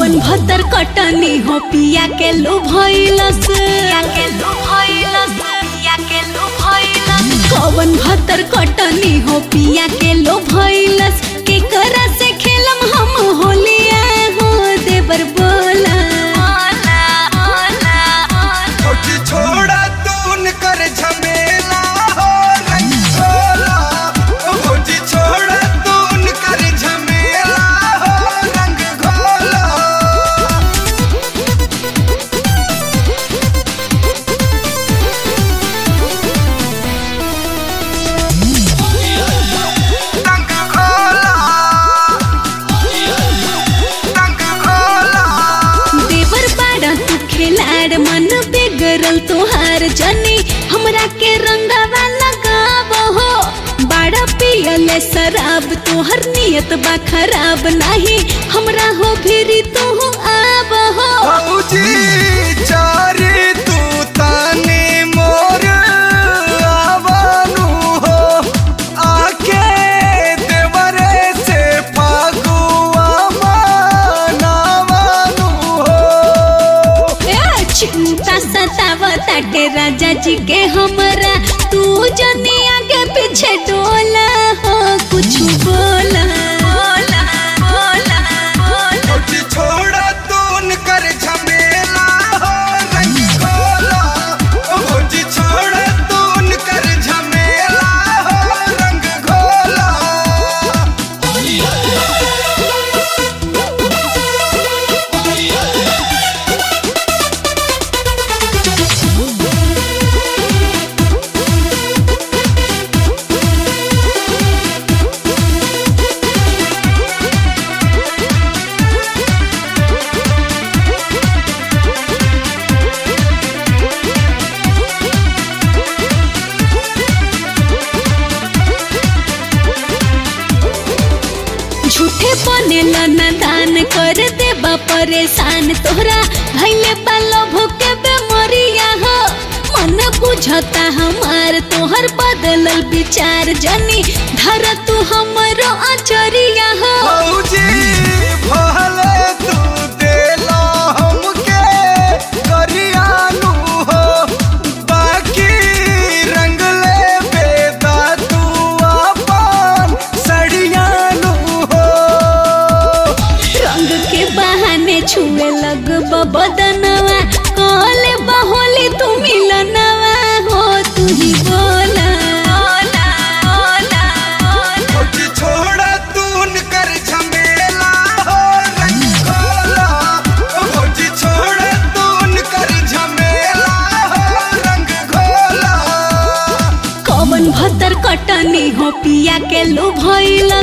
कवन भतर कटनी हो पिया के लो भइलस पिया के लो भइलस पिया के लो भइलस कवन भतर कटनी हो पिया के लो भइलस के करा से खेलम हम होलिया हो देवर बोला छोटी छोड़ा तून कर झमेला हो रंग खोला छोटी छोड़ा तून कर झमेला हो रंग खोला रंग खोला रंग खोला देवर बाड़ा तू खिलाड़ मन बिगड़ल तोहार जनी हमरा के रंगवा लगाव हो बाड़ा पियले शराब तोहर नियत बा खराब नहीं हमरा हो फिरी तू आब हो भौजी चारे तू ताने मोर आवानू हो आके देवरे से फागुआ मनावानू हो ए, चिंता सतावताटे राजा जी के हमरा तू जनी आगे पीछे डोला हो कुछ बोला बोला बोला बोला छोटी छोड़ा तून कर झमेला हो रंग खोला भौजी छोड़ा तून कर झमेला हो रंग खोला झूठे बनेला न दान कर देबा परेशान तोहरा भैले पालो भूके बेमरिया हो मन बुझता हमार तोहर बदलल विचार जनी धर तू हमरो अचरिया हो भौजी भले तू देला हमके करियानु हो बाकी रंग ले बेदा तू अपन सड़ियानु हो रंग के बहाने छुए लग बदनवा कहले बहोली तू मिलनवा हो तू ही बोला बोला बोला बोला छोटी छोड़ा तून कर झमेला हो रंग खोला भौजी छोड़ा तून कर झमेला हो रंग खोला कवन भतर कटनी हो पिया के लो भइल